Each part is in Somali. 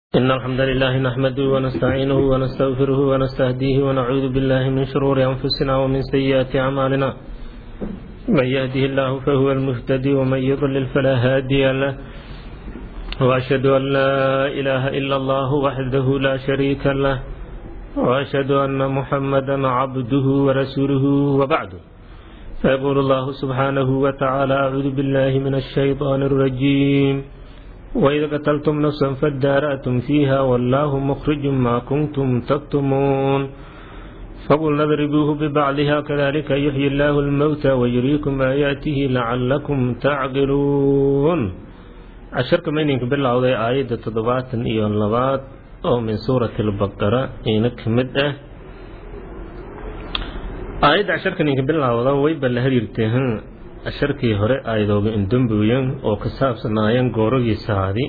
إن الحمد لله نحمده ونستعينه ونستغفره ونستهديه ونعوذ بالله من شرور أنفسنا ومن سيئات أعمالنا من يهده الله فهو المهتدي ومن يضلل فلا هادي له وأشهد أن لا إله إلا الله وحده لا شريك له وأشهد أن محمدا عبده ورسوله وبعد فيقول الله سبحانه وتعالى أعوذ بالله من الشيطان الرجيم وإذا قتلتم نفسا فادارأتم فيها والله مخرج ما كنتم تكتمون فقل اضربوه ببعضها كذلك يحيي الله الموتى ويريكم آياته لعلكم تعقلون casharka maynanka bilowday aayadda toddobaatan iyo labaad oo min suurati albaqara ina ka mid ah aayadda casharka ninka bilowda wayba la hariirtay casharkii hore aayadooga indambuyan oo ka saabsanaayeen gooragii saadi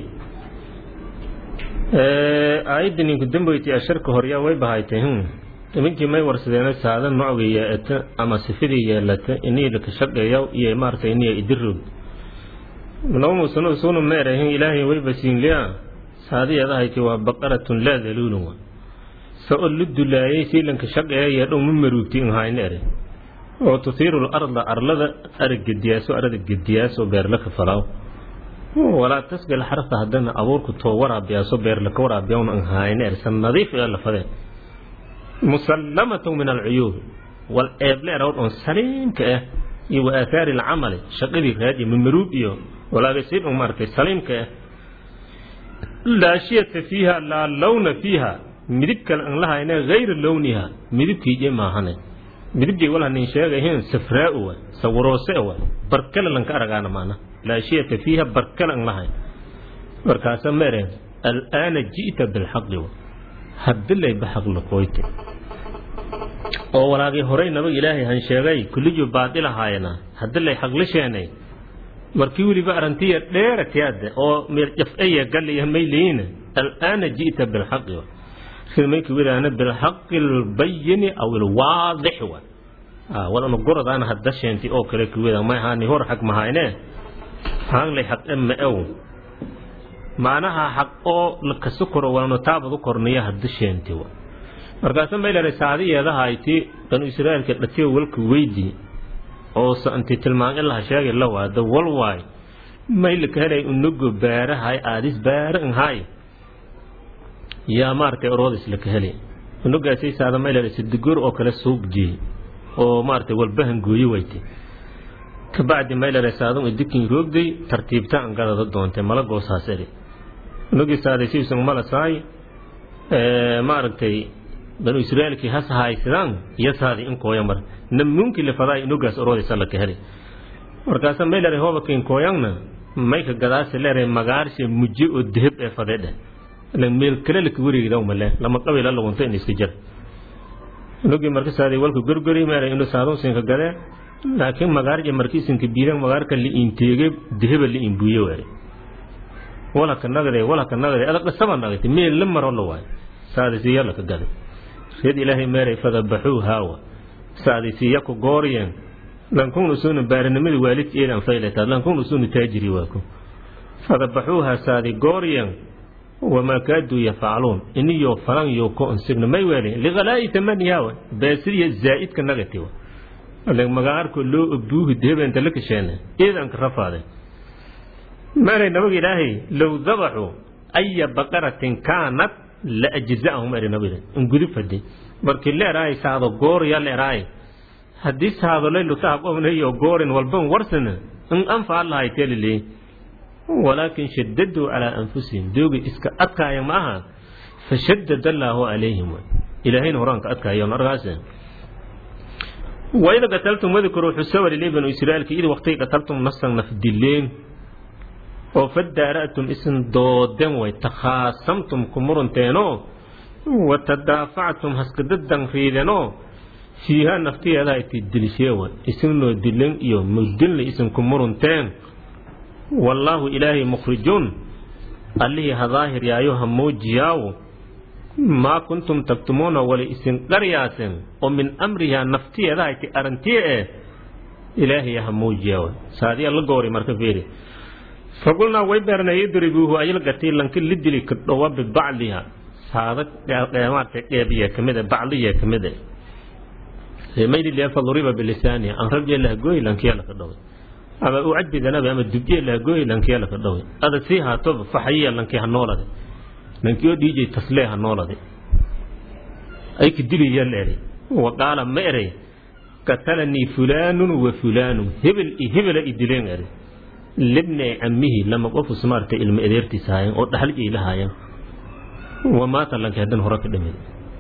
aayadda ninka damboyti casharka horyaa way bahaytay nimankii may warsadeena saada nocga yeelata ama sifidii yeelata inii laka shaqeeya iyo maaragtay iniya idirog nowmusano sunu meerahin ilaahay way basiinliya saadiyadahayti waa baqaratun laa daluulun wa sa o lu dulaayay siilanka shaqeeya dhow ma maruugti inhayna ere oo tuhiiru larda arlada arag gediyaaso arada gediyaaso beerla ka falaaw walaa tasgal xarfa haddana abuurku too waraabiyaaso beerla ka waraabiyawna inhayna ere san nadiif ee lafadee musallamatu min alcuyuub wal eeble erawd on saliimka ah iyo wa aathaari alcamali shaqadii raadi mamaruub iyo walaagasiin un maaragtay saliimka ah laa shiyata fiiha laa lawna fiiha midib kale an lahayne hayra lowniha midibkiije maahane midibjay walhanin sheegahin safraa'u wa sawaroose wa barkale lanka aragaana maana laa shiyata fiiha barkale an lahayn markaasa mere al'aana ji'ta bilxaqi wa hadilay baxaq laqooyte oo walaagii horey nabag ilaahay han sheegay kullijo baadilahaayana hadilay xaqlisheenay markii weliba arantiya dheeratiyaade oo meerjafaya galiya mayliina al'aana ji'ta bilxaqi wa mayki widaana bilxaqi albayini aw ilwaadix wa wadana goradaana hadda sheenti oo kale kuwida may haani hor xaq mahayne haanglay xaq ema ew macnaha xaq oo lakasu koro walano taabadu korniya hadda sheenti wa markaasa maylare saadiyeedahayti banu israa'iilka dhatiyo walka weydi oo santi tilmaan ilaha sheegay la waada wal waay maylaka helay unugo baarahay aadis baara inhay yaa maaragtay oroodis laka helay unugaasay saada maylare sidigor oo kale suuq jeey oo maaragtay walbahan gooye wayte kabacdi maylare saadun idikin roogday tartiibta an gadada doontay mala goosaas eri unugii saaday siibsan malasaay maaragtay banu israa'iilkii has haysadaan iyo saadi in kooya mar namuunkii lafadaay inugaas oroodisa laka helay markaasa maylare hoobakin kooyangna mayka gadaasi leeray magaarshe muje oo deheb ee fadedhe meel kale laka wareegdaw male lama qabila lagunta in iska jar inugii marka saadi walka gorgori meera inu saadun sinka gadee laakiin magaarje markii sinka biiran magaarka liinteege deheba liinbuye waare walaka nagade walaka nagade adag dhasaba nagate meel la maro la waay saadi siya laka gade reed ilaahay meeray fadabaxuu haawa saadi siya ku gooriyeen lankun usunu baarinimada waalidka eedan faylata lankun usunu taajiri waaku fadabaxuuha saadi gooriyeen wamaa kaaduu yafacluun iniyo falan yo ko insigna may weelin liqalaa'i tamaniyawa baasiriya zaa'idka nagatiwa magaarko loo obuuhi dehebeenta la kasheene eedanka rafaade maanay nabaga ilaahay low dabaxuu aya baqaratin kaanat la ajza'ahum eri nabiga in gudub fadi markii leeraay saado goorya leeraay haddii saado laylu taaqobnayo goorin walban warsana in anfaca lahay telile walaakin shadaduu calaa anfusihim dooga iska adkaaya ma aha fashadad allaahu calayhim ilaahayna horaanka adkaayon argaas waida qataltum wadkuruu xusawalile banu israa'iilka id waqtay qataltum nafsan nafdileen oo fadaara'tum isin dooden way takhaasamtum ku murunteenoo wa tadaafactum haskadadan riidenoo fiiha naftiyeedaa iti dilisheewa isinoo dilen iyo mugdinle isinku murunteen wallaahu ilaahay mukhrijuun allihii hadaahir yaayo ha muujiyaawo maa kuntum taktumuuna wali isin qaryaasen oo min amriha naftiyeedaa iti arantiye eh ilaahay ha muujiyaawo saadiya la goori marka fiiri faqulnaa way beernay idribuuhu ayilgati lanki lidili kadhowa bibacdiha saada maarata qeebiya kamida bacdiya kamida maylilia faduriba bilisaaniha an rabje lahgooy lankiya laka dhoway ama u cadbidanabi ama dubje lahgooy lankiya laka dhoway ada sii haatoba faxayiya lanki ha noolade lankiyo dhiijay taslee ha noolade ay kadiliya leeri wa qaala ma erey qatalanii fulaanun wa fulaanun hebel i hebela i dileen eri libne camihi lama qofu smaarta ilma adeertiis haayeen oo dhaxal jay lahaayeen wa maata lanki haddan hore ka dhimid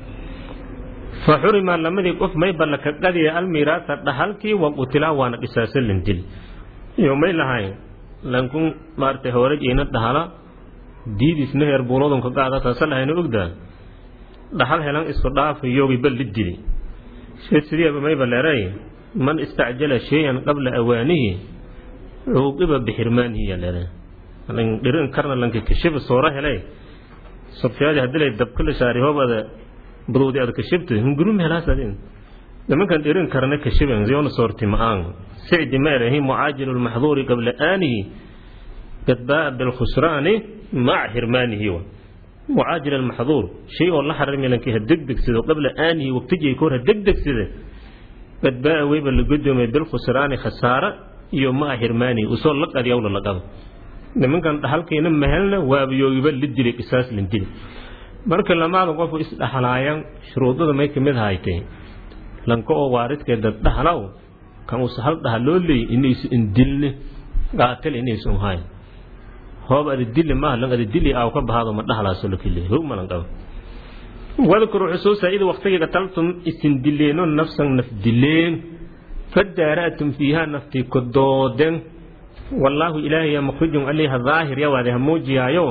fa xurima lamadii qof may balla ka qadiya almiraasa dhaxalkii wa qutilaa waana dhisaaso lan dili iyo may lahayn lankun maarata hore jeyna dhahala diidisna heer buuladun ka qaada taasa lahayna ogdaa dhaxal helan isku dhaafa yoogi bal li dili sidiiba mayba leeray man istacjala shay-an qabla awaanihi cuuqiba bixirmaanihi ya leere dhirin karna lanka kashiba soora helay sobtiyaadi hadilay dabkala shaari hoobada budowdi ad kashibta hungurum helaasadin nimankan dhirin karna kashiban ziyona soorti ma'aan sicdi ma erahi mucaajilu lmaxduuri qabla aanihi qad baa'a bilkhusraani maca xirmaanihi wa mucaajil almaxduur shay oo la xarami lankii ha degdegsado qabla aanihi waqtijii kahor ha degdegsada qad baa'a weyba la godoomay bilkhusraani khasaara iyo maa xirmaanihi usoo la qadyawla la qabo nimankan dhaxalkiina mahelna waabiyoogiba la dilay qisaas lan dili marka lamaada qofu isdhaxlaayaan shuruudada may kamid haytay lanka oo waaridkeeda dhaxlaw kan uusa hal dhaxal loo leeyay inaysu indilne qaatil inaysu hayn hoob ada dili maaha lan ada dili aaw ka bahaado ma dhaxlaaso la kile hog malan qabo wadkuru xusuusa id waqtigii qataltum isin dileeno nafsan naf dileen fadaara'tum fiiha naftii ku doodeen wallaahu ilaahay mukhrijun aliha daahir yawaade ha muujiyaayo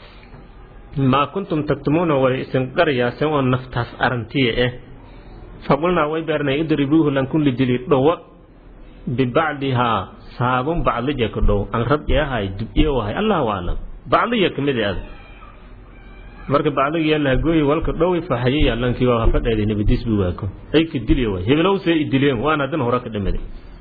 maa kuntum taktumuuna way isin qaryaaseen oo naftaas arantiya ah faqulnaa way beernay idribuuhu lankun lidili dhowa bibacdihaa saabun baclija ka dhow an rab eahay dub-iyo wahay allahu aclam bacliya kamid ad marka bacliga lahagooyi walka dhowi faxayiya lankii waa hafadheeday nabadiis buu waako ay ka diliya way hebelow see i dileen waana hadan hore ka dhimiday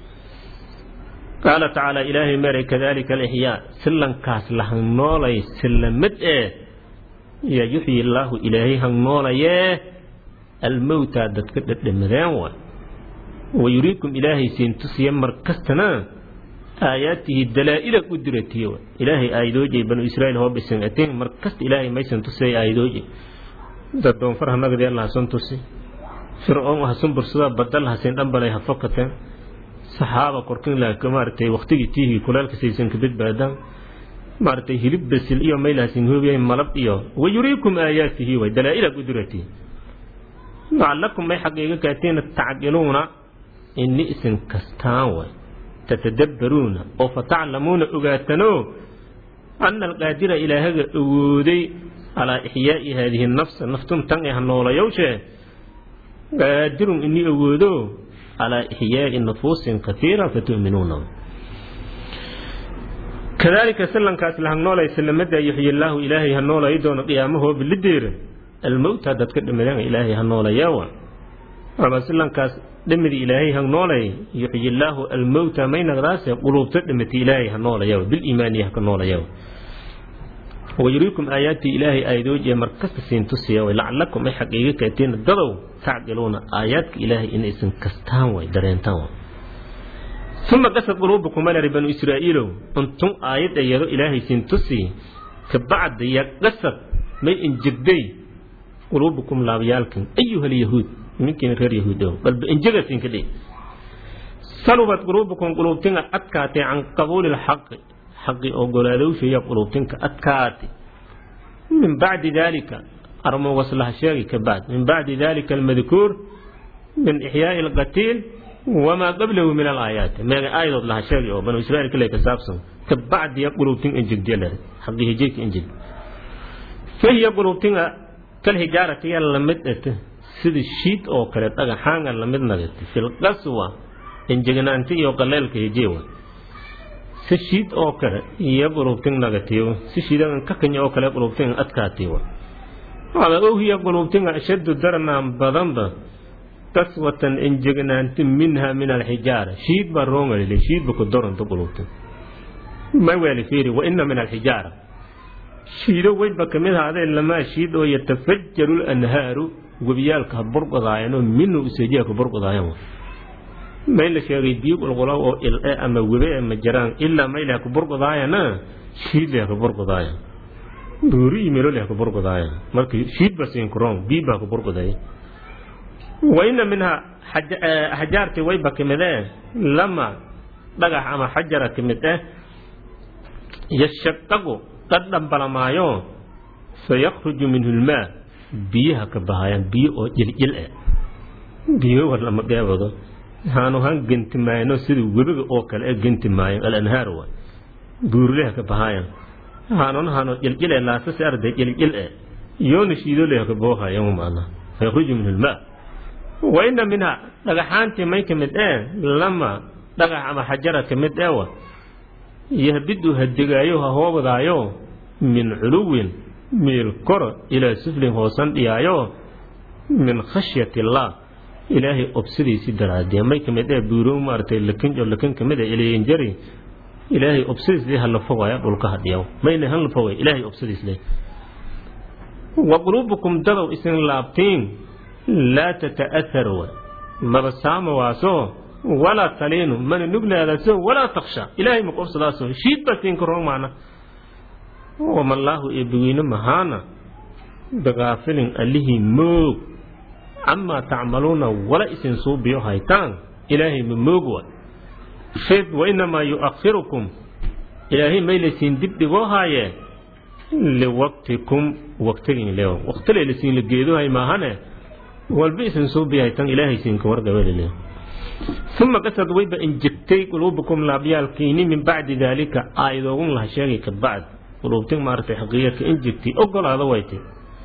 qaala tacaala ilaahay meeray kadalika alixyaa si lankaas la hangnoolay silamid ee ya yuxyi illaahu ilaahay hangnoolayee almowtaa dadka dhadhamadeen wa wayuriikum ilaahay siin tusiya mar kastana aayaatihi dalaa'ila u diratiye wa ilaahay aayadoojay banu israa'iil hoo bisan ateen mar kasta ilaahay maysan tusay aayadoojay dad doonfar hanagdee lahasan tusi fircoon hasun bursada badal hasin dhambalay ha fokateen saxaaba korkin laaka maaragtay waqtigii tiihii kulaalka saysan ka badbaadaan maaragtay hilib basil iyo maylahasin hoobiyay malab iyo wayuriikum aayaatihi way dalaa'ila u diratiye lacallakum may xaqiiga kaateena tacqiluuna ini isin kastaan way tatadabbaruuna oo fataclamuuna ogaatano ana alqaadira ilaahaga awooday calaa ixyaa'i haadihi nafsa naftun tan ee ha noolayowshee qaadirun inii awoodo calaa ixyaa'i nufuusin kaiira fatu'minuuna kadaalika silankaas la hagnoolay silamada yuxyi illaahu ilaahay ha noolay doono qiyaamahoo bilideera almowta dadka dhimadeen ilaahay ha noolayeewa ama silankaas dhimidi ilaahay ha noolay yuxyi illaahu almowta may naqdaase quluubta dhimati ilaahay ha noolayeewa biliimaaniya ha ka noolayeewa wayuriikum aayaati ilaahay aayadoojiye markasta siin tusiya way lacallakum ay xaqiiga kaateen dadow tacqiluuna aayaadka ilaahay inaysan kastaan way dareentaan way uma qasad quluubukum malari banu israa'iilow untun aayad ayado ilaahay siin tusi kabacdi ya qasad may injegday quluubukum laabyaalkin ayuha alyahuud minkiina reer yahuudow balba injegasin ka dhe salubat quluubukum quluubtinga adkaatay can qabuuli lxaqi xaqi ogolaadowshaya quluubtinka adkaatay min bacdi dalika armo waslaha sheegi ka bacd min bacdi dalika almadkuur min ixyaa'i alqatiil wamaa qablahu min alaayaati meega aayadood laha sheegi oo banu israiil kale ka saabsan ka bacdiya quluubtin injegdiyalare xaqi hijeyka injeg fahiya quluubtinga kalhijaarati ya lamid ete sida shiid oo kale dhagaxaanga lamid nagati filqaswa injegnaanti iyo qaleelka hijeewa si shiid oo kale iyo qulubtin nagatiyo si shiidagan ka kanya oo kale qulubtin adkaatiyo ama ohiya qulubtinga ashaddu darnaan badanba qaswatan injegnaanti minha min alxijaara shiid baa roongalile shiid ba ku doronta qulubtin ma waali fiiri wa ina min alxijaara shiido weyba kamid ahaadeen lamaa shiid oo yatafajaru lanhaaru webiyaalka ha burqodaayanoo minhu useejiya ka burqodaayan may la sheegay biyo qulqulo oo il-e ama webe e ma jiraan ilaa maylah ka burqodaayana shiidleh ka burqodaaya buuri iyo meloleh ka burqodaaya marka shiid ba siinkuroon biyo baa ka burqodaya wa ina minhaa xajaartii wayba kamid eh lama dhagax ama xajara kamid eh yashaqaqu dhadhambalamaayo fayakhruju minhu lmaa biyaha ka bahayaan biyo oo jiljil eh biyo war lama geebado haanu han genti maayno sida webiga oo kale e genti maayan alanhaar wa buurleha ka bahaayan haanona hano jiljil e laasasi arday jiljil e yoona shiidoleha ka boohayan maana fayakhruju minhu lmaa wa ina minha dhagaxaantii may ka mid ee lama dhagax ama xajara ka mid eewa yahbidu ha degaayo ha hoobadaayo min culuwin meel koro ilaa suflin hoosan dhiyaayo min khashyati illaah ilaahay obsadiisii daraadee may ka mid ee buuro maaragtay lakin oo lakin ka mid ee ilayinjari ilaahay obsadiisle hala fogaya dhulka hadhiyaw mayna hala fogay ilaahay obsadiisle wa quluubukum dadow isin laabtiin laa tata'athar wa maba saama waaso walaa taliinu mana nuglaadaso walaa taksha ilaahay ma qobsadaaso shiid baa siinka roon maana wamallaahu eebaweyne mahaana bikaafilin allihii moog camaa tacmaluuna wala isin suubiyo haytaan ilaahay ma moog wa fid wa inamaa yu'akhirukum ilaahay maylaysiin dib dhigoo haayee liwaqtikum waqtigin leew waqtile lasiin la geedohay maahane walba isin suubiyo haytaan ilaahay siinka wargabelile uma qasad wayba injegtay quluubukum laabyaalkiini min bacdi daalika aayadoogun laha sheegay ka bacd quluubtin maaragtay xaqiiqadka injegtay ogolaada waytay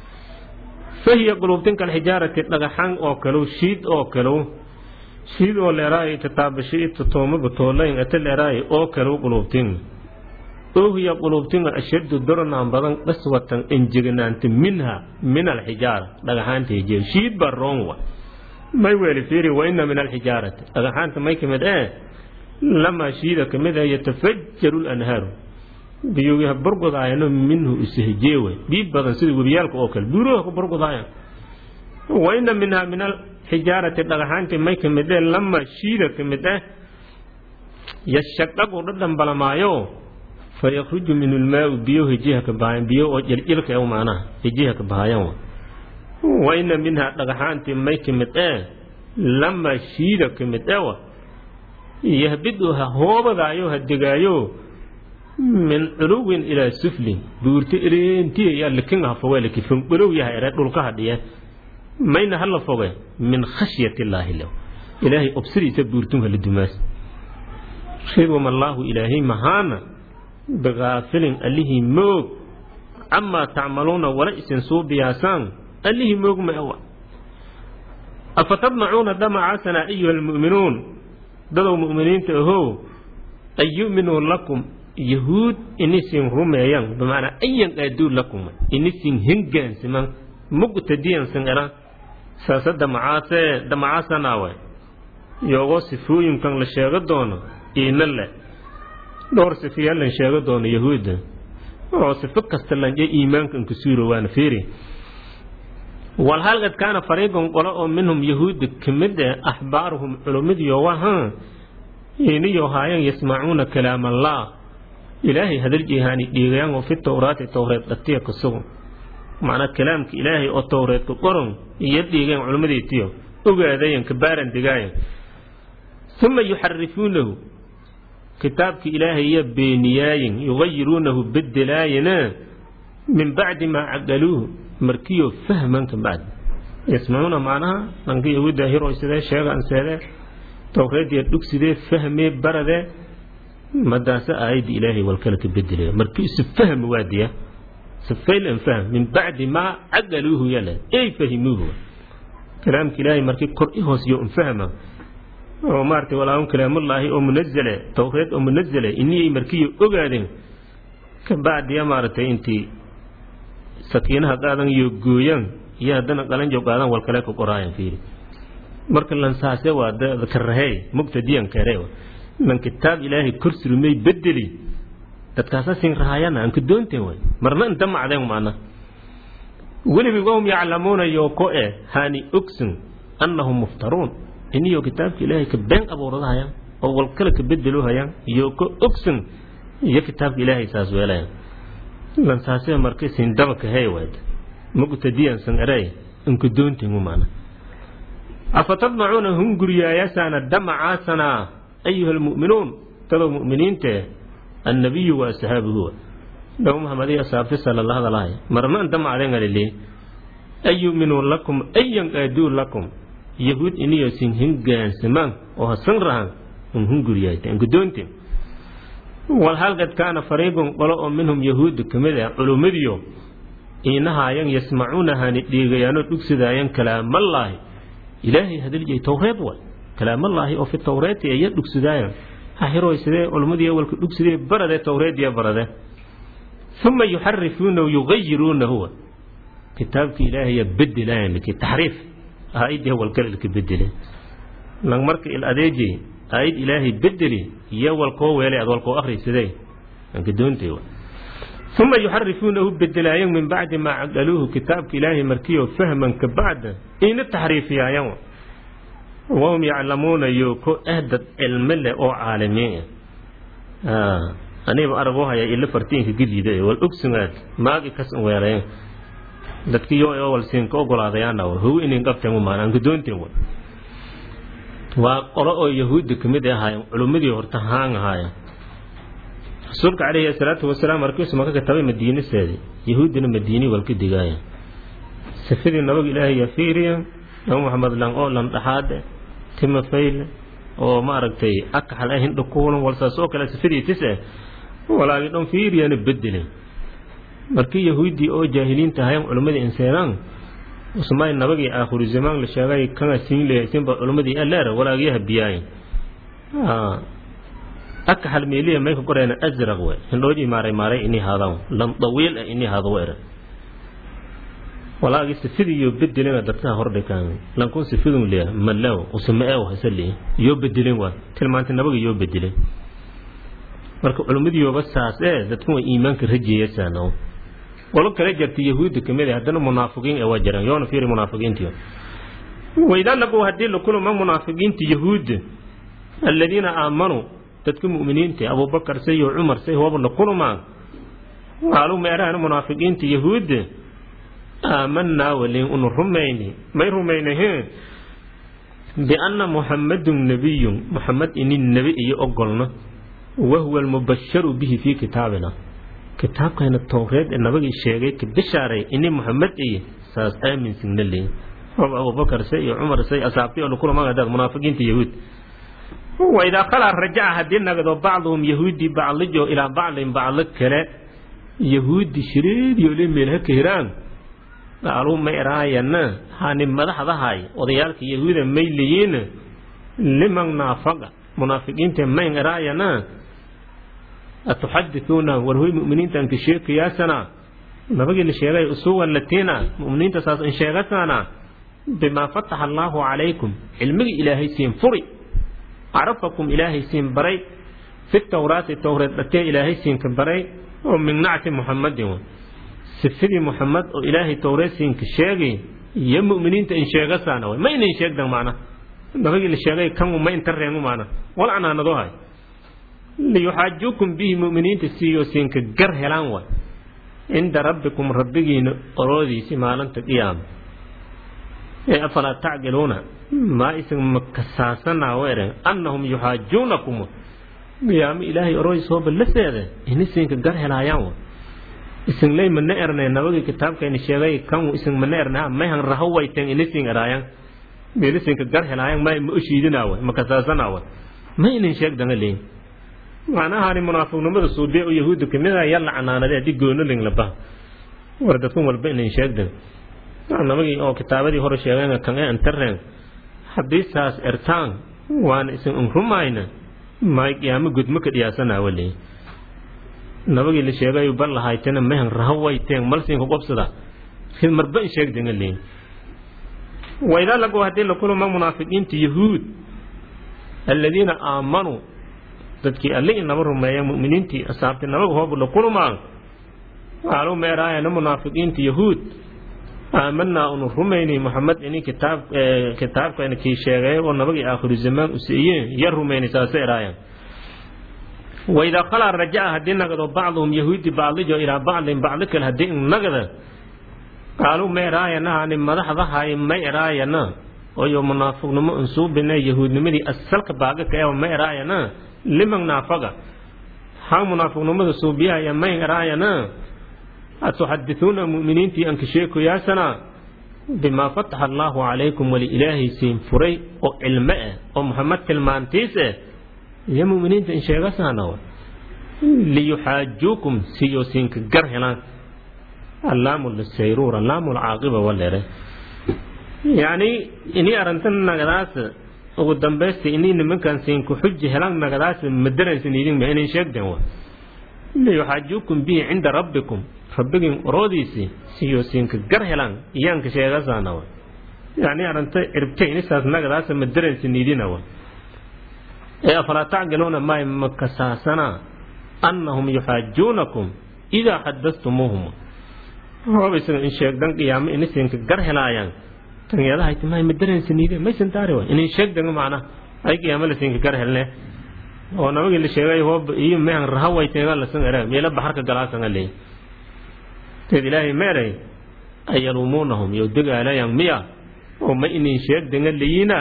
fahiya quluubtin kalxijaarati dhagaxan oo kalow shiid oo kalow shiid oo leeraayo tataabasho tatoomaba toolayn ata leeraayo oo kalow quluubtin oohiya quluubtin ashaddu doronaan badan qaswatan enjeganaanta minha min alxijaara dhagaxaanta hijeer shiid baa roon wa may weeli fiiri wa ina min alxijaarati dhagaxaanta may ka mid ee lamaa shiida ka mid ah yatafajaru lanhaaru biyuha burgudaayano minhu isahjeewe biib badan sida webiyaalka oo kale buuruha ku burgudaayan wa ina minhaa min alxijaarati dhagaxaantii may ka mid ee lamaa shiida ka mid ah yashaqaqu dhadhambalamaayo fayakhruju minhu lmaau biyo hijiha ka bahayan biyo oo jiljilka e macnaha hijiha ka bahayan wa ina minhaa dhagaxaantii may ka mid ee lamaa shiida ka mid ewa yahbidu ha hoobadaayo ha degaayo min culuwin ilaa suflin buurta ireentiya yaa lakin ha foge laki fanqolow yahay ere dhulka hadhiye mayna hala foge min khashyati illaahi lew ilaahay obsadiisa buurtun hala dumaas ridwam allaahu ilaahay mahaana bikaafilin allihii moog camaa tacmaluuna wala isin suubiyaasaan allihii moog ma awa afatadmacuuna damacaasana ayuha almu'minuun dadow mu'miniinta ahow an yu'minuu lakum yahuud inisin rumeeyan bimacnaa ayan qaaduu lakum inisin hengaansiman muqtadiyansan era saase damacaasee damacaasanaawe yoogoo sifooyinkan la sheego doono iina le dhowr sifiya lan sheego doono yahuudda oo sifo kasta lanje iimaankan ku suuro waana fiiri walhalqad kaana fariiqan qolo oo minhum yahuudda ka mid eh axbaaruhum culummadiyo waha iniyo haayan yasmacuuna kalaam allah ilaahay hadaljeehaani dhiigayan oo fi towraati towreed dhatiya ka sugan macnaa kalaamka ilaahay oo towreed ka qoron iyo dhiigayan culimmadiitiyo ogaadayan ka baaran degaayan uma yuxarifuunahu kitaabka ilaahay iyo beeniyaayin yugayiruunahu bedelaayana min bacdi maa caqaluuhu markiyo fahman ka bacdi yasmacuuna macnaha dhanka yahuudda hiroysidee sheegaan seedee towreediya dhugsidee fahmee baradee madaase aayadda ilaahay walkale ka bedelaya markii isu fahmi waadiya sifaylan fahm min bacdi maa caqaluuhu yale ey fahimuuhu kalaamka ilaahay markii kor i hoosiyo un fahma oo maaragtay walaahum kalaamullaahi oo munazale towreed oo munazale iniyay markiyo ogaadeen ka bacdiya maaragtay intii sakiinaha qaadan iyo gooyaan iyo haddana qalanjo qaadan walkale ka qoraayan fiiri marka lansaase waa karahey mugtadiyan kare lan kitaab ilaahay kor surmay bedeli dadkaasa sin rahayana aan ka doonteen way marna inta macdeen maana weliba wahum yaclamuuna yoo ko e hani ogsin annahum muftaruun iniyo kitaabka ilaahay ka been abuuradahayaan oo walkale ka bedelo hayaan iyo ko ogsin iyo kitaabka ilaahay saas weelayan lansaasee marka sin dabaka hey waad mugtadiyan san eray inka doonteen maana afatadmacuuna hunguriyaayasaana damacaasana ayuha almu'minuun dadoo mu'miniinte annabiyu wa asxaabuhu nabi maxamed iyo asxaabti sala la hadalahay marna inta macden alile an yu'minuu lakum an yanqaaduu lakum yahuud iniyo sin hingaansamaan oo hasan rahan un hunguriyaayta inkadoonte wal halqad kaana fariiqun qolo oo minhum yahuudu ka mid ah culummadiyo iinahaayan yasmacuunahani dhiigayaanoo dhugsidaayan kalaamallaahi ilaahay hadaliyay towreed way kalaamallaahi oo fi towreeti iya dhugsidaayan hahiroy sidee culummadii awalka dhugsidee barade towreediya barade uma yuxarifuunahu yugayiruunahu kitaabki ilaahaya bedelayan liki taxriif aayadii walkalilka bedele lang marka il adeeji aayad ilaahay bedeli iyo walkoo weelay ad walkoo akhrisidee anka doontay uma yuxarifuunahu bedelaayan min bacdi maa caqaluuhu kitaabka ilaahay markiyo fahman ka bacda ina taxriifiyaayan wahum yaclamuuna yo ko ahdad cilmi leh oo caalimiin ah aniba aragoo haya ila fartiinka geliida wal ogsugaad maagi kas weerayen dadkiyo oo wal siinka ogolaadayaana how inin qabteen umaan aan gadoonteen wa waa qolo oo yahuudda kamid ahaayeen culummadii horta haan ahaayeen rasuulka calayhi salaatu wasalaam markiisu maka katabay madiinaseedi yahuuddina madiini walka digaaya sifadii nabaga ilaahay yaa fiiriya nabi maxamed lang oo lan dhaxaade timafayle oo maaragtay akaxal ah hindha kuulan walsaas oo kale sifadii tis eh walaagi dhan fiiriyana bedelen markii yahuuddii oo jaahiliinta ahayan culimmadii inseenaan usmaay nabagii aakhiru zamaan la sheegay kana siin leeyaysinba culimmadii aleera walaagiyaha biyaayin akaxal meeliya mayka qoreena azraq we hindhoodii maaray maaray ini haadaan lan dawiil ah ini haado weera walaagi sifidii iyo bedelena dadkaa hordhikaan lankun sifidun leeya malaw usamaew hasali iyo bedelin waa tilmaantay nabaga iyo bedelin marka culimmadiiyoba saas ee dadku way iimaanka rajeeyasaano qolo kale jarta yahuudda kamid ah haddana munaafiqiin ee waa jiraan yoona fiiri munaafiqiintiyo waidaa lagu haddii la kulama munaafiqiinta yahuudda aladiina aamanuu dadka mu'miniinta abubakar say iyo cumar say hooba la kulmaa qaaluu meerahan munaafiqiinta yahuudda aamanaa walin unu rumayni may rumaynahe bianna muxammadun nabiyun muxamed ini nebi iyo ogolna wahuwa almubasharu bihi fii kitaabina kitaabkayna towreed ee nabagii sheegay ka bishaaray ini muxamed iyo saas aaminsigna leey hoob abubakar say iyo cumar say asaabtay oo lakulamaadaad munaafiqiinta yahuud waidaa khalaa rajaca haddii nagdo bacduhum yahuudi baclijo ilaa baclin baclo kale yahuudi shireediyoole meelha ka hiraan qaaluu ma eraayana hani madaxdahay odayaalka yahuuda may leeyiin liman naafaqa munaafiqiinta mayn eraayana atuxadithuuna war hoy mu'miniintan ka sheekayaasana nabagii la sheegay usuwan latiina mu'miniinta saas in sheegasana bimaa fataxa allaahu calaykum cilmigii ilaahay siin furi carafakum ilaahay siin baray fi tawraati towreed dhatee ilaahay siinka baray oo min nacti muxamadin sifidii muxamed oo ilaahay towreedsiinka sheegay iyo mu'miniinta in sheegasaana way ma inin sheegdan macna nabagii la sheegay kan ma inta reemu macna wal canaanado hay liyuxaajuukum bihi mu'miniinta siiyo siinka gar helaan way cinda rabbikum rabbigiina oroodiisi maalinta qiyaama ee afalaa tacqiluuna maa isan makasaasanaa weeren annahum yuxaajuunakum qiyaamo ilaahay oroodiis hooba la seede ini siinka gar helaayaan way isin lay mana erne nabagii kitaabkayna sheegay kan isin mana erne mayhan raho wayten inisin eraayan meelisinka gar helaayan may ma oshiidinaawe ma kasaasanaawe ma inin sheegdanga leyin macnahani munaafiqnimada suubiya oo yahuudda kamid ah yalla canaanade haddii goonoling laba war dadkun walba inin sheegdan nabagii oo kitaabadii hore sheegeen kan ee antareen haddii saas ertaan waana isin unrumayna may qiyaamo gudmo ka dhiyaasanaawe leyin nabagii la sheegay bal lahaytena mehan rahawayteen malsinka qobsada marba in sheegdanga leyin waidaa lagu haddii la kulama munaafiqiinta yahuud aladiina aamanuu dadkii alle inaba rumeeya mu'miniintii asaabti nabaga hoobu la kulmaan qaaluu meeraayana munaafiqiinta yahuud aamanaa unu rumaynay moxamed ini kitaab kitaabkana kii sheegay oo nabagii aakhiru zamaan u siiyeen ya rumaynay saase eraayaan waidaa qalaa rajaca haddii nagado bacduhum yahuudi bacdijo ilaa bacdin bacdi kale haddii in nagada qaaluu ma eraayana hani madaxdahay ma eraayana oyo munaafiqnimo unsuubina yahuudnimadii asalka baagaka eh ma eraayana liman naafaga hang munaafiqnimada suubiyahaya ma eraayana atuxadithuuna mu'miniintii anka sheekoyaasana bimaa fataxa allaahu calaykum wali ilaahay siin furay oo cilmo ah oo muxamed tilmaantiis ah iyo mu'miniinta in sheegasaana liyuxaajuukum siyo siinka gar helaan allaamu lisayruur allaamu lcaaqiba walere yacni inii arrintan nagadaas ugu dambaysta inii nimankan siinku xuji helaan nagadaas madaraysan idinma inay sheegden wa liyuxaajuukum bihi cinda rabbikum rabbigin oroodiisii siyo siinka gar helaan iyaanka sheegasaana wa yacni arrinta ciribta inisaas nagadaas madaraysan idina wa ee afalaa tacqiluuna may makasaasana annahum yuxaajuunakum idaa xadastumuuhum hoob isaga in sheegdan qiyaamo inisinka gar helaayaan tanyadahay timahay madaraysanide maysan taari wa inin sheegdan macna ay qiyaamo lasinka gar helne oo nabagii la sheegay hoob iyo mehan rahaway teega lasan era meela baxarka galaasan aley teed ilaahay meeray ayaluumuunahum yow degaalayaan miya oo ma inin sheegdanga leyina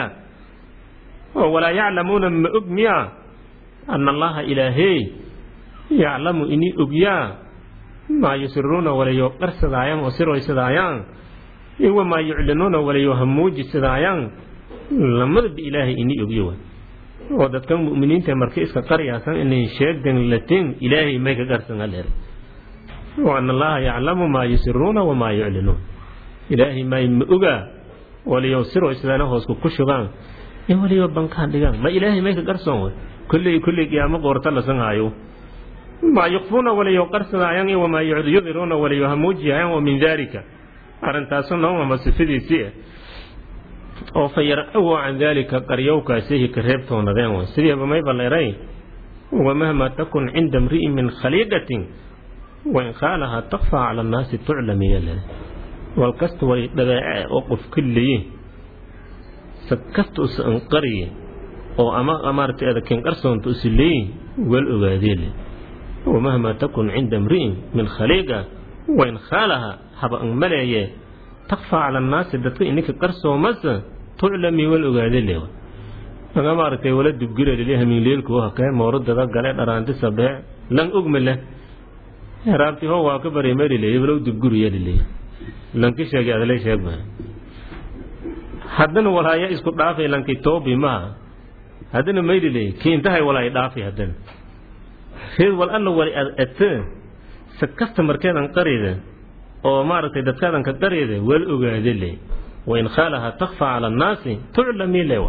oo walaa yaclamuuna ma og miya ana allaha ilaahey yaclamu inii ogyaa maa yusiruuna walayo qarsadaayaan oo siroysadaayaan iyo maa yuclinuuna walayo hamuujisadaayaan lamadaba ilaahay inii ogyo wa oo dadkan mu'miniinta marka iska qaryaasan inay sheegdan latin ilaahay may ka qarsan aleer wa ana allaha yaclamu maa yusiruuna wamaa yuclinuun ilaahay may ma ogaa walayo siroysadaana hoosku ku shugaan ee waliba bankaan dhigaan ma ilaahay may ka qarsoon way kolley kolley qiyaamo qoorta lasan haayo maa yukfuuna walayo qarsadaayaan iyo wamaa yudiruuna walayo hamuujiyayaan wa min daalika arrintaasu noomama sifadiisii ah oo fa yarcawo can daalika qaryowkaasihi ka reebtoonadeen way sidiiba mayba leeray wamahma takun cinda mri'in min khaliiqatin wain khaalahaa takfaa cala annaasi tuclamiya le walkasta way dhabeece oo qof ka leeyin sakasta usa anqariye oo ama maaragtay adakin qarsoonta usi leeyin wal ogaadeele wamahma takun cinda mri'in min khaliiqa wain khaalaha haba an maleeye takfaa cala annaasi dadka ininka qarsoomasa tuclami wal ogaadelewa aga maaragtay wala dubgirelile hamiinleelku hakee mooradada gale dharaanti sabee lan ogma leh raabti ho waa ka bareemeelile walow dubguriyelile lanki sheegay adalay sheegma haddana walaaya isku dhaafay lanki toobi maha haddana maydile kiintahay walaay dhaafay haddana reed wal alla wali ad ate sa kasta markeedan qarida oo maaragtay dadkaadan ka qarida wal ogaade le wain khaalaha takfaa cala annaasi tuclami lewa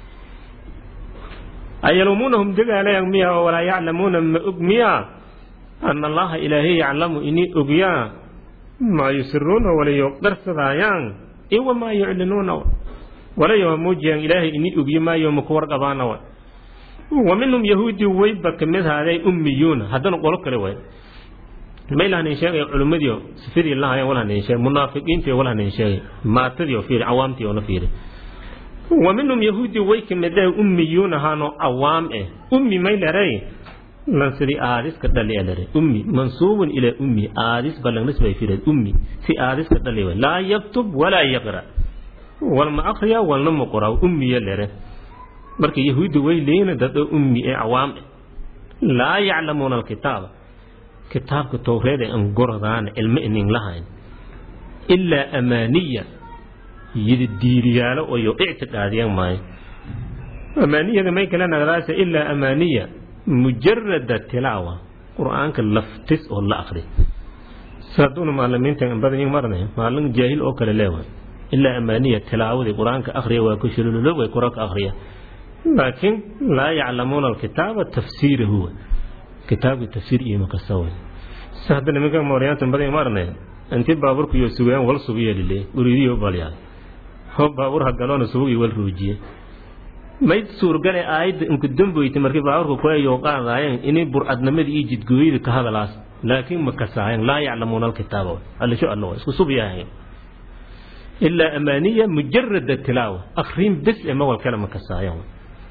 ayalumunahum degaalayan miya oo walaa yaclamuuna ma og miya ana allaha ilaahay yaclamu inii ogyaa maa yusiruuna walayo qarsadaayaan iyo wamaa yuclinuuna walayo hamuujiyaan ilaahay inii ogyo maayo maku warqabaana wa wa minhum yahuudi wayba kamid haaday ummiyuuna haddana qolo kale way maylahanin sheegay culimmadii sifadii lahayan walhanin sheegay munaafiqiintii walhanin sheegay maatadii oo fiiri cawaamtii oo na fiiri wa minhum yahuudi way kamid ah ummiyuuna haano cawaam eh ummi may leray lan sidii aadiska dhali a lere ummi mansuubun ilaa ummi aadis balangnis bay fiire ummi si aadiska dhali way laa yaktub walaa yaqra walma akriya walna ma qoraa ummiya lere marka yahuudda way leeyina dad oo ummi ee cawaam eh laa yaclamuuna alkitaaba kitaabka towreed ee aan gorodaan cilmo inin lahayn ilaa amaaniya yidi diiriyaalo oyo ictiqaadiyan maayo amaaniyada may kala nagdaase ilaa amaaniya mujarada tilaawa qur-aanka laftis oo la akri saaduna maalimiinta badan marnay maalin jaahil oo kale leewa ilaa amaaniya tilaawadii qur-aanka akriya waa ku shilululo way koraka akriya laakiin laa yaclamuuna alkitaaba tafsiirahu kitaabka tafsiir iyo makasawa si hadda nimanka mooryaanta badan marnay intii baaburku iyo sugayaan wal sugiya lile uriidiyo balyaa ho baabur ha galoona subugi wal ruujiye may suurgale aayadda inku damboyta markii baaburka kueyo qaadaayeen inay burcadnimadii iyo jidgooyada ka hadalaas laakiin ma kasaayeen laa yaclamuuna alkitaaba allisho alla isku subyahay ilaa amaaniya mujarada tilaawa akrin bes ee mawal kale ma kasaayeen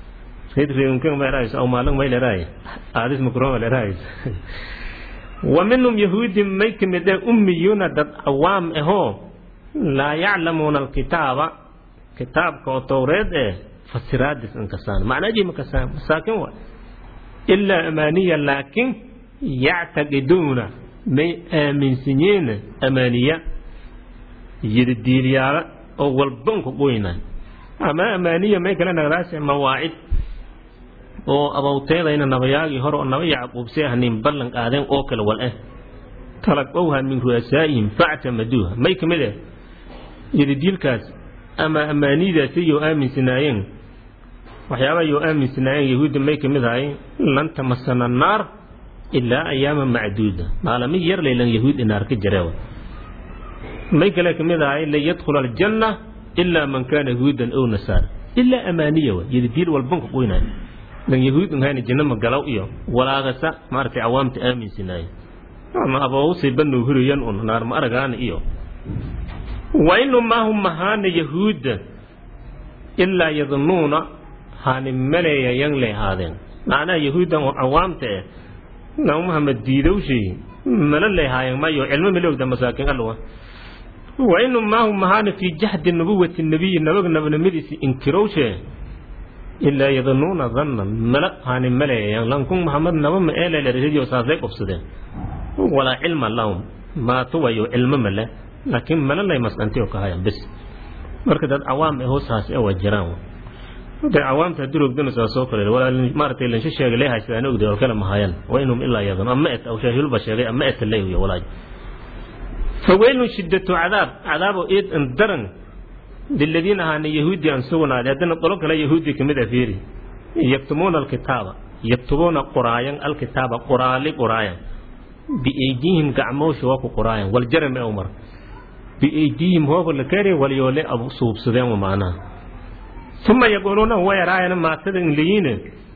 wa minhum yahuudi may ka mid ah ummiyuuna dad awaam ahoo laa yaclamuuna alkitaaba kitaabka oo towreed eh fasiraadis inkasaan macnaajii makasaan masaakin wa ilaa amaaniya laakin yactaqiduuna may aaminsanyiin amaaniya yidadiilyaala oo walbanku qoyna ama amaaniya may kala nagdaas mawaacid oo abawteedayna nabayaagii hore oo naba yacquubse ah nin ballan qaadeen oo kale wal ah talaqowha min ru'asaa'ihim factamaduuha may ka mid ah yidadiilkaas ama amaanidaasi yoo aaminsanaayeen waxyaabaha yoo aaminsanaayeen yahuudda may ka mid ahay lan tamasana naar ilaa ayaama macduuda maalami yar laylan yahuud inaar ka jareewa may kale ka mid ahay lan yadkhula aljanna ilaa man kaana yahuudan ow nasaara ilaa amaaniya wa yidadiil walbanka qoynaya lan yahuud unhayna janno magalaw iyo walaagasa maaragtay cawaamta aaminsanaaye ama abawsay banuu huriyan un naar ma aragaana iyo wa inu maahum mahaana yahuudda ilaa yadnuuna haani maleeya yan lay ahaadeen macnaha yahuuddan oo cawaamta eh nabi muhamed diidowshay mala lay haayeen mayo cilmo malowda masaakiin alwa wa inu maahum mahaana fii jahdi nubuwati nabiyi nabaga nabnimadiisi inkirowshe ilaa yadnuuna dannan mala haani maleeyayan lankun maxamed naba ma eeleleriyo saasay qobsadeen walaa cilma lahum maatuwayo cilmo male laakiin mala lay masqantiyo ka hayan bes marka dad cawaam ee hoosaas ee waa jiraan de cawaamta haddii rogdana saa soo kale walaa maaratay lansho sheegay lee haystaan ogday oo kale mahayaan wa inhum ilaa yadun ama et aw shaahilba sheegay ama et leeyo walaaj faweylun shiddatu cadaab cadaabo eed an daran liladiina ahaana yahuudi aan sugnaaday haddana qolo kale yahuudi kamid a fiiri yaktumuuna alkitaaba yaktubuuna qoraayan alkitaaba qoraali qoraayan biaydihim gacmoosha waa ku qoraayan waljarame umar biaydihim hooba la kari walyoole abu suubsadeen wa macnaha uma yaquuluuna wayaraayana maatada in leyiine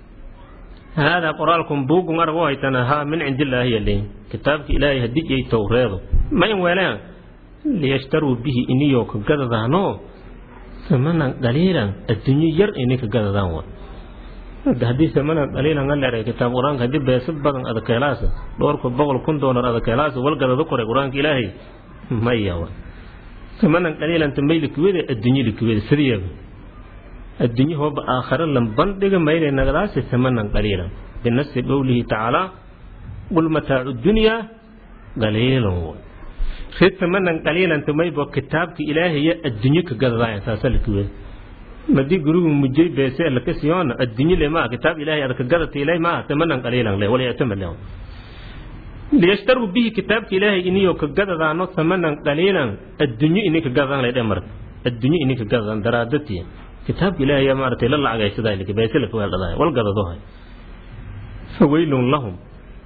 haadaa qoraalkum buugun arag u haytana haa min cindillaahi yaleyn kitaabka ilaahay haddii ay towreedo ma in weeleen liyashtaruu bihi iniyoo ka gadadaanoo samanan qaliilan adduunyo yar inay ka gadadaan wa haddii samanan qaliilan a leeray kitaab qur-aanka haddii beesa badan adakeelaasa dhowrka boqol kun doolar adakeelaasa wal gadado koray qur-aanka ilaahay maya wa samanan qaliilanta may likwede adduunyo likwede sidiyeeba adduunyo hooba aakhare lan bandhiga mayle nagadaasi samanan qaliilan binasi qowlihi tacaalaa qul mataacu dunyaa qaliilan wa rid samanan qaliilan tumaybo kitaabka ilaahaya adduunyo ka gadadaaya saasa likwede madii gurigu mujay beese laka siyoona adduunyo le maa kitaab ilaahay adaka gadata ilaahay maa samanan qaliilan le walyatama le liyashtaruu bihi kitaabka ilaahay iniyo ka gadadaano samanan qaliilan adduunyo ini ka gadadaan laydhe marka adduunyo ini ka gadadaan daraadatiya kitaabka ilaahay maaratay la lacagaysadaa beese laka weeldhadaaya wal gadadahay faweylun lahum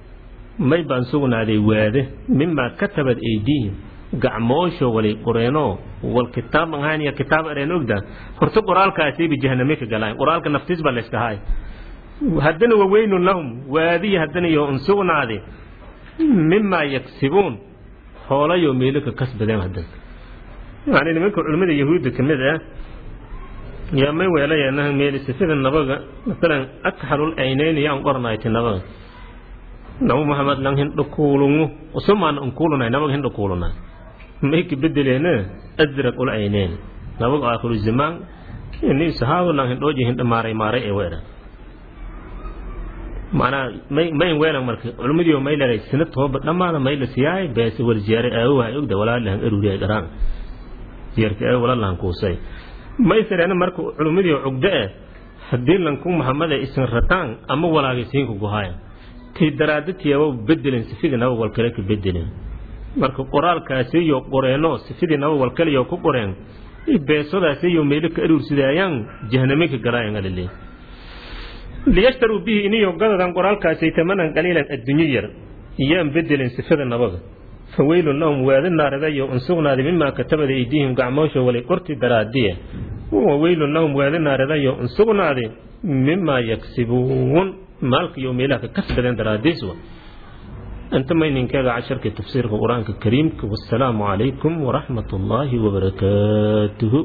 may baan sugnaaday waade mimaa katabad aydiihim gacmoosho walay qoreenoo wal kitaab ahaaniya kitaab areen ogda horta qoraalkaasayba jahaname ka galaan qoraalka naftiis baa layska haay haddana waweynun lahum waadiya haddana iyo un sugnaaday mimaa yaksibuun hoolayoo meelo ka kasbadeen haddana yani nimanka culimmada yahuudda ka mid ah yaa may weelayeena meeli sifada nabaga masalan akxalul aynayni yaan qornayti nabaga nabu maxamed lang hindho kuulungu usumaan unkuulunay nabaga hindho kuulunay may ka bedeleena azraq ul ayneen nabaga aakhiru zamaan ini sahaabo lang hindhooji hindho maaray maaray ee weedha macnaa may may weelan marka culummadii may leeray sina tooba dhammaada may la siyaay beese wal ziyaare aawaha ogda walaalahan eruriya dharaan ziyarka aawa walaalahan kuusay may sareena marka culummadii cugdo eh haddii lanku maxamada isin rataan ama walaagaysiinku guhaaya kay daraadatiyaaba bedelin sifidii naba wal kale ka bedelin marka qoraalkaasiyo qoreeno sifidii naba wal kaleyo ku qoreen beesadaasiyo meelo ka aruursidaayaan jahaname ka galaayan alile liyashtaruu bihi iniyo gadadan qoraalkaasay tamanan qaliilan adduunyo yar iyaan bedelin sifada nabaga faweylun lahum waadi naaradayo un sugnaaday mimaa katabada aydiihim gacmoosho walay qorti daraadiya waweylun lahum waadi naaradayo insugnaade mimaa yaksibuun maalkiyo meelaha ka kasbadeen daraadiis wa inta mayninkeega casharkii tafsiirka qur-aanka kariimka wasalaamu calaykum waraxmat ullaahi wabarakaatuhu